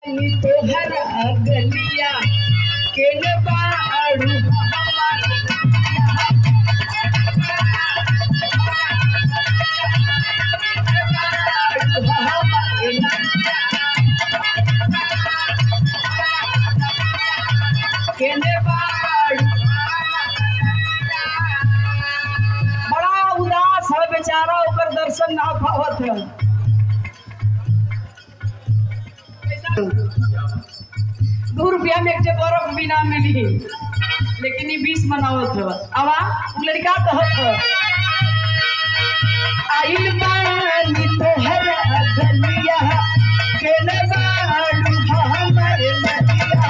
नी तोहर गलिया केन बाड़ू केने बाड़ू बड़ा उदास है बेचारा ओकर दर्शन ना पावत है दू रुपया में एक ठे बर्फ भी ना मिली लेकिन ये बीस मनावत है आवा उ लड़का कहत है आइल बानी तोहर गलिया के न बाड़ू हमर नदिया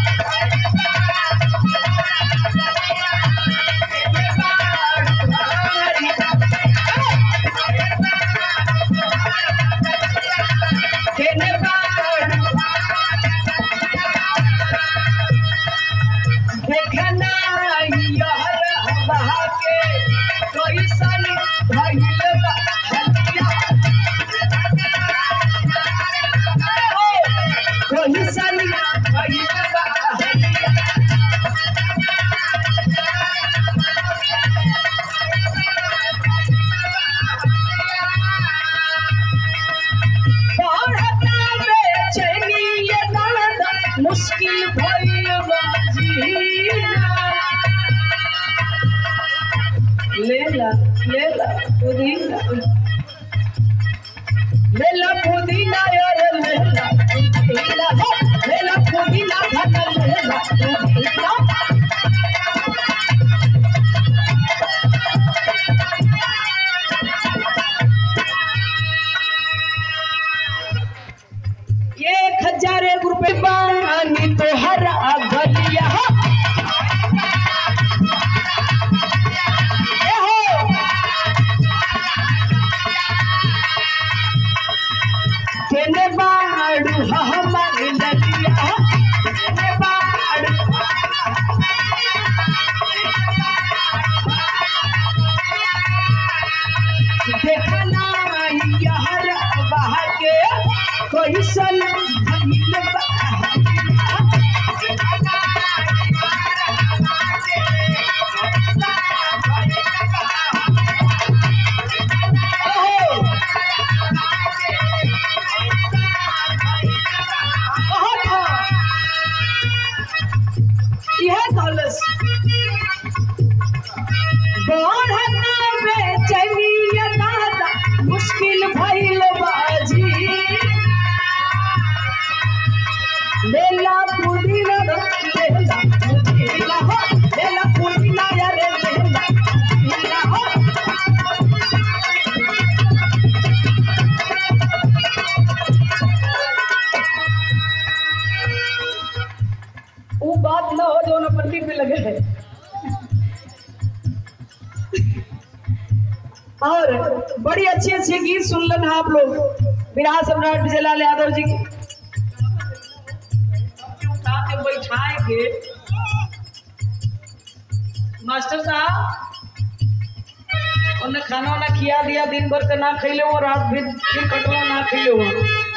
देखना यार बहा के कैसन भइल बा हलिया कैसन भइल बा हलिया बढ़ता बेचैनी ये दर्द मुश्किल भइल बा जीना लेला लेला पुदीना लेला पुदीना यार लेला पुदीना हो, लेला पुदीना धन लेला पुदीना एक हजार एक रुपए बानी तो हर गलिया ए हो केने बाड़ू हमर ललिया केने बाड़ू देखना यार बहा के कैसन भइल बा ओहो बहुत हाँ। यह दौलत बढ़ता बेचैनिया दादा मुश्किल भइल बाजी लेला पुदीना लेला पुदीना हो लेला पुदीना यारे लेला पुदीना हो वो बात ना हो जो ना पट्टी पे लगे है और बड़ी अच्छी अच्छी गीत सुन लेना आप लोग विराट सम्राट विजयलाल यादव जी की उठा के बैठाए के मास्टर साहब उन्हें खाना वाना खिया दिया दिन भर का ना खैले वो रात भी फिर कटवा ना खैले वो